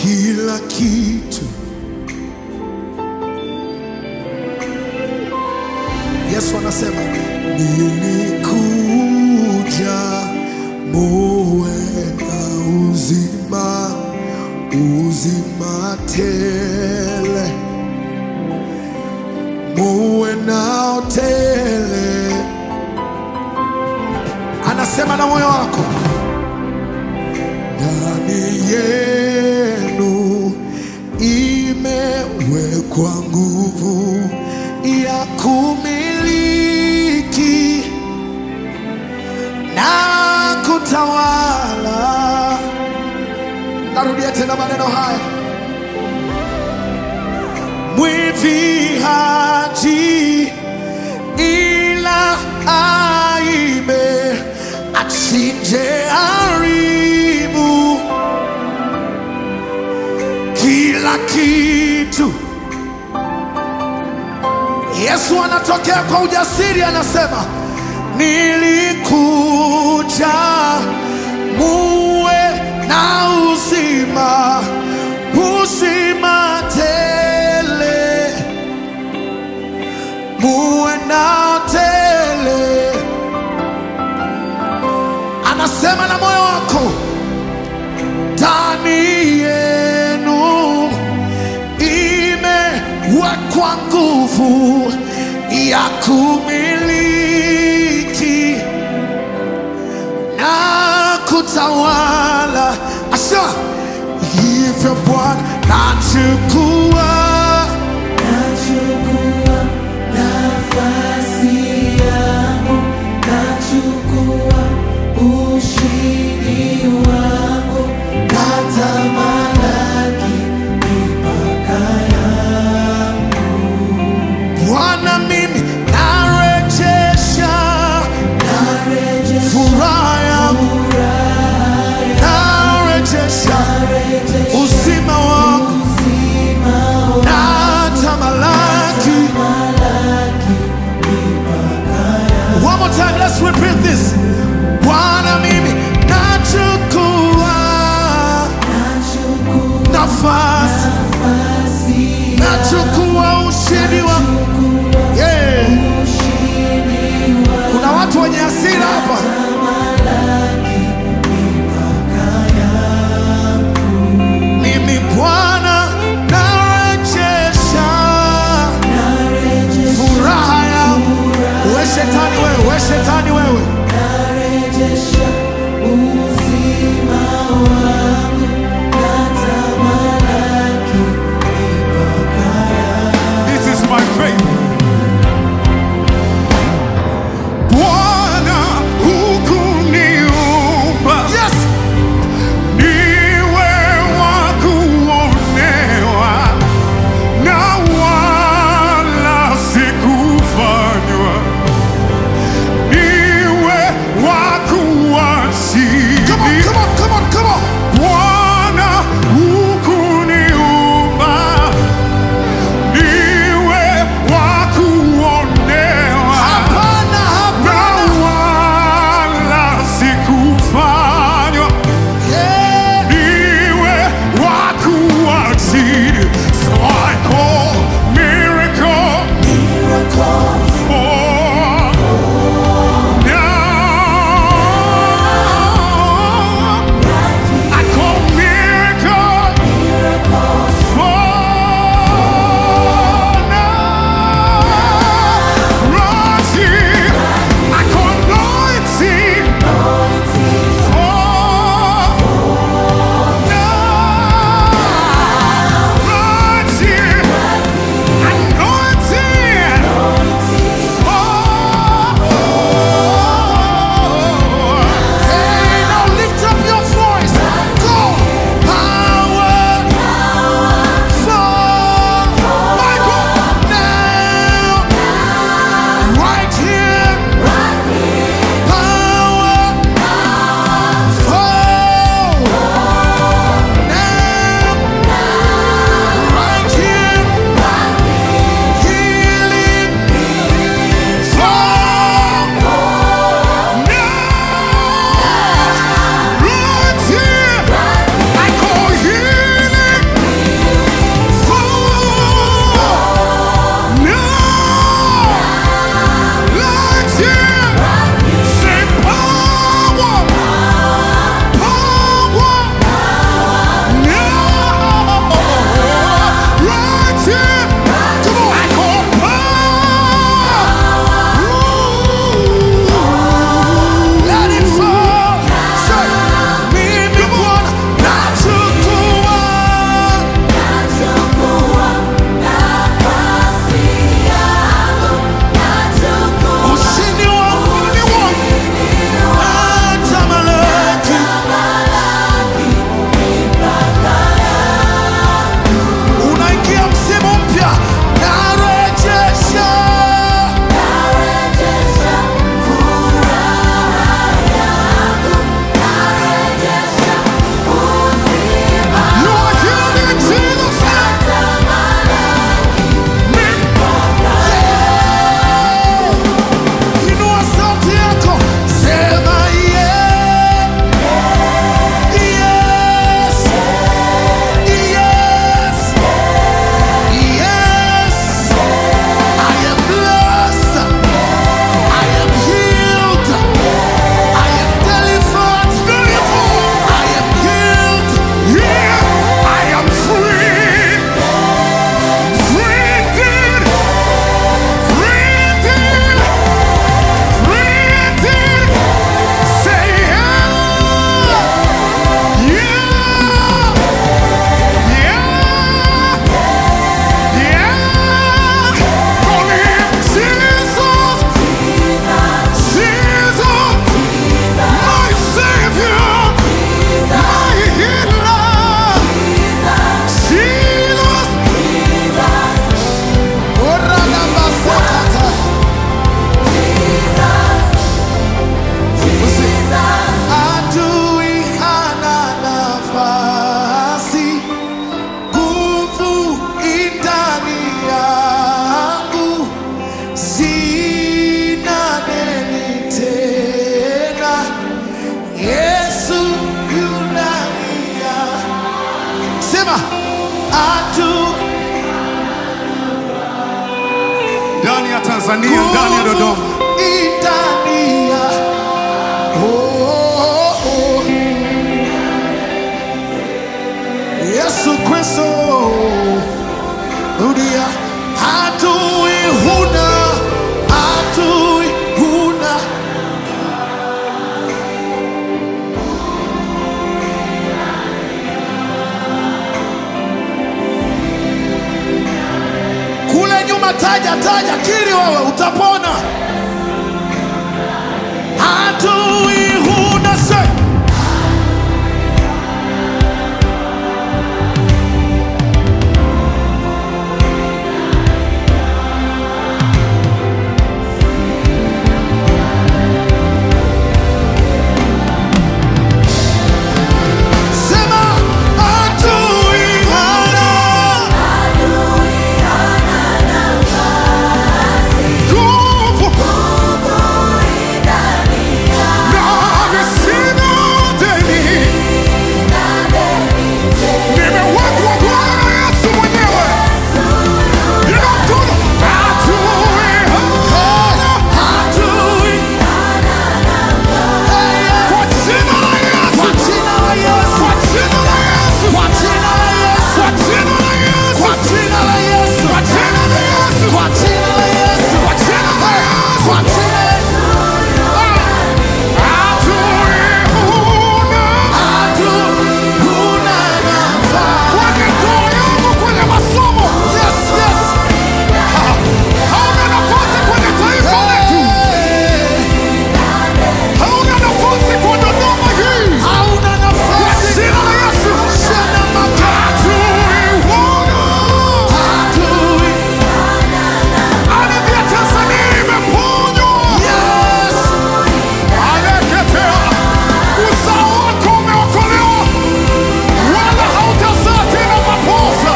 kila kitu. Yesu anasema nilikuja muwe na uzima, uzima tele, muwe nao tele. Anasema na moyo wako ndani yenu imewekwa nguvu ya kumiliki na kutawala. Narudia tena maneno haya, mwivi haji ila aibe, achinje, haribu kila kitu. Yesu anatokea kwa ujasiri, anasema nilikuja muwe na uzima, uzima tele, muwe na tele. Anasema na moyo wako ndani yenu imewekwa nguvu ya kumiliki na kutawala. Asha hivyo Bwana, nachukua Nachukua nafasi yangu, nachukua ushindi wangu, natamalaki mipaka yangu. Bwana, mimi narejesha Narejesha furaha yangu, furaha yangu, narejesha narejesha uzima wangu, uzima sema hatu ndani ya Tanzania, ndani ya Dodoma. Itania. Oh, oh, oh. Yesu Kristo rudia hatui huna hatui huna kule nyuma taja taja kiri wewe utapona hatui huna se sema hatui hana Nguvu na sina deni, nimewekwa Bwana Yesu mwenyewe. Ina mkono hatui hana hatui kwa jina la Yesu, kwa jina la Yesu kwa jina la Yesu, kwa jina la Yesu kwa jina la Yesu, kwa jina la Yesu kwa jina la Yesu, kwa jina la Yesu kwa jina la Yesu. kwa jina la Yesu Hatui huna hatui huna nafasi kwenye ndoa yangu, kwenye masomo, yes yes hauna nafasi kwenye taifa letu, hauna nafasi kwa Dodoma hii. hauna Kwa nafasi jina la Yesu, Shana maka hatui huna. hatui Ardhi ya Tanzania imeponywa. yes Aleketea, uzao wako umeokolewa, wala hautazaa tena mapoza.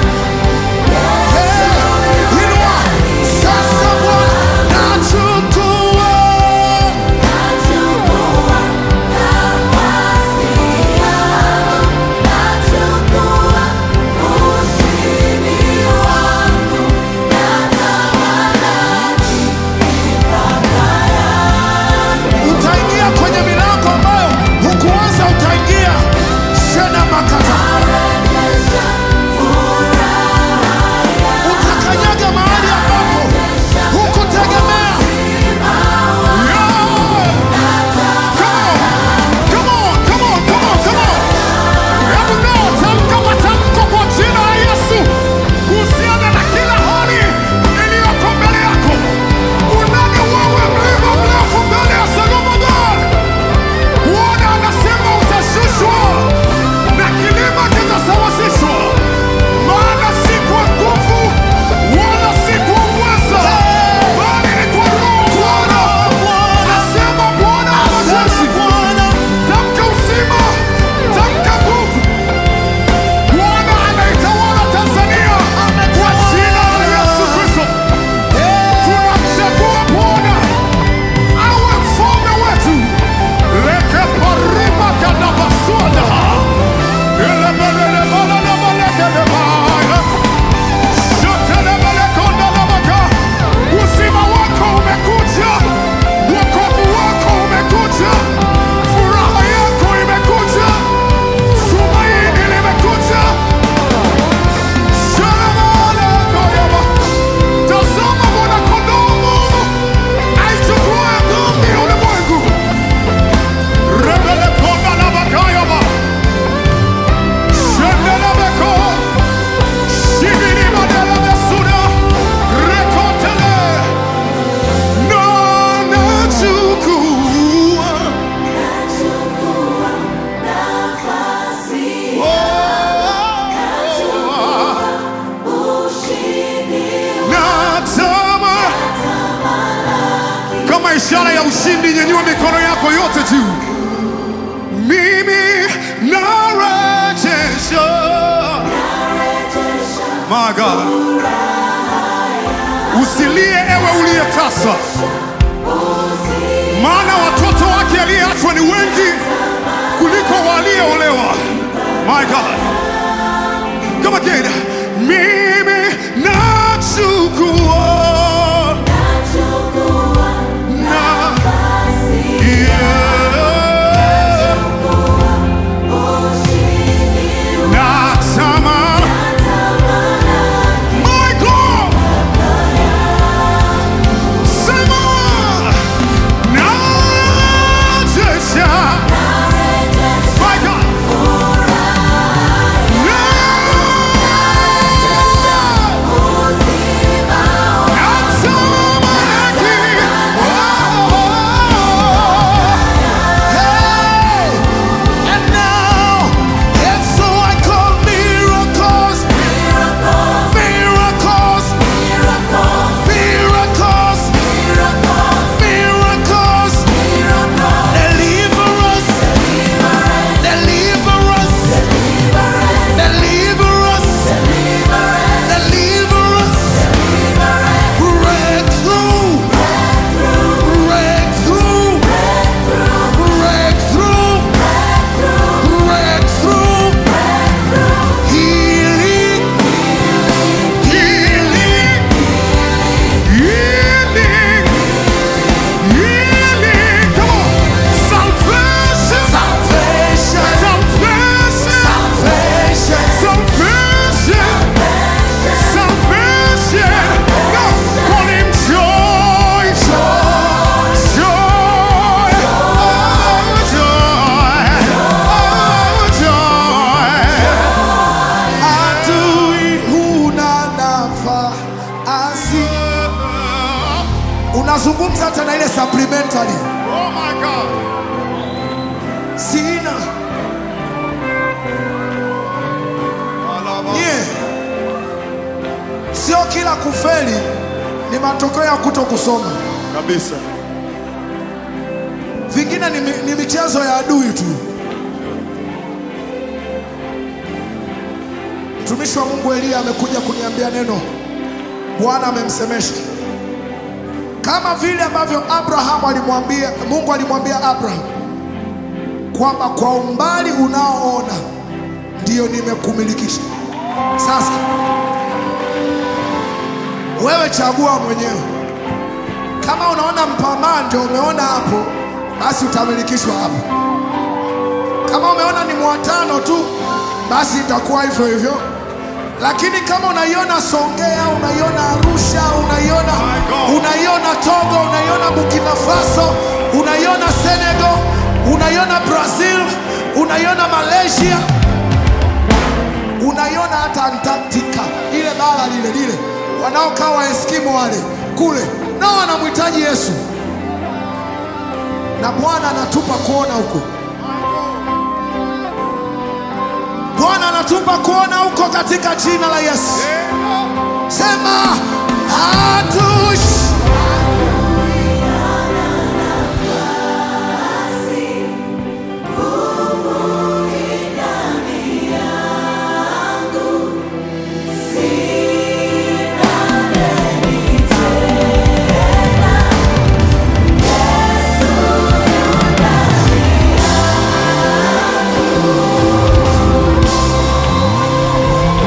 Inua sasa Bwana nachukua utaingia kwenye milango ambayo hukuanza utaingia shena makata utakanyaga mahali ambapo hukutegemea Come on, come on, come on, come on. Hebu leo tamka matamko kwa jina la Yesu kuhusiana na kila hali iliyoko mbele yako. Unani wewe mlima mrefu mbele ya Solomon. Bwana anasema utashushwa na kilima kitasawazishwa, maana si kwa nguvu wala si kwa uweza, bali ni kwa Roho Bwana. Asema Bwana wa majeshi. Tamka uzima, tamka nguvu. Bwana anaitawala Tanzania kwa jina la Yesu Kristo. Tunamchagua Bwana awe mfalme wetu. Leke parima kadabaswada. Elebelelebelelebelekelebaya. Shotelebelekondalabaka. Uzima wako umekuja, wokovu wako umekuja, furaha yako imekuja, tumaini limekuja. Shalabalakoyaba. Tazama mwana-kondoo wa Mungu aichukuaye dhambi ya ulimwengu. Rebelekondalabakayaba. Shendelebeko. Shibirimadelebesuda. Rekotele. Na nachukua. Natama. Kama ishara ya ushindi, nyanyua mikono yako yote juu. Mimi narejesha. My God. Usilie ewe uliyetasa, maana watoto wake aliyeachwa ni wengi kuliko waliolewa. My God. Come again. Mimi nachukua na yeah. Natamani My God. Sema. Najesha. My God. Hey! And now, and so I call miracles, miracles, miracles, miracles, deliverance, deliverance, deliverance, deliverance, breakthrough, breakthrough, breakthrough, breakthrough, healing, healing, Healing. Healing. Come on. Salvation. salvation, Salvation. salvation, Salvation. Salvation. No. Call him joy. Joy. Joy. Oh, joy. Oh, joy. adui huna nafasi. Unazungumza hata na ile supplementary, Oh my God. sina nye, sio kila kufeli ni matokeo ya kuto kusoma. Kabisa. vingine ni, mi- ni michezo ya adui tu. Mtumishi wa Mungu Eliya amekuja kuniambia neno, Bwana amemsemesha kama vile ambavyo Abraham alimwambia Mungu alimwambia Abraham kwamba kwa umbali unaoona ndiyo nimekumilikisha. Sasa wewe chagua mwenyewe. Kama unaona mpamaa ndio umeona hapo, basi utamilikishwa hapo. Kama umeona ni mwatano tu, basi itakuwa hivyo hivyo. Lakini kama unaiona Songea, unaiona Arusha, unaiona My God. unaiona Togo, unaiona Burkina Faso, unaiona Senegal, unaiona Brazil, unaiona Malaysia, unaiona hata Antarctica, ile bara lile lile, wanaokaa Waeskimo wale kule, nao wanamhitaji Yesu, na Bwana anatupa kuona huko. Bwana anatupa kuona huko katika jina la Yesu. Sema hatushi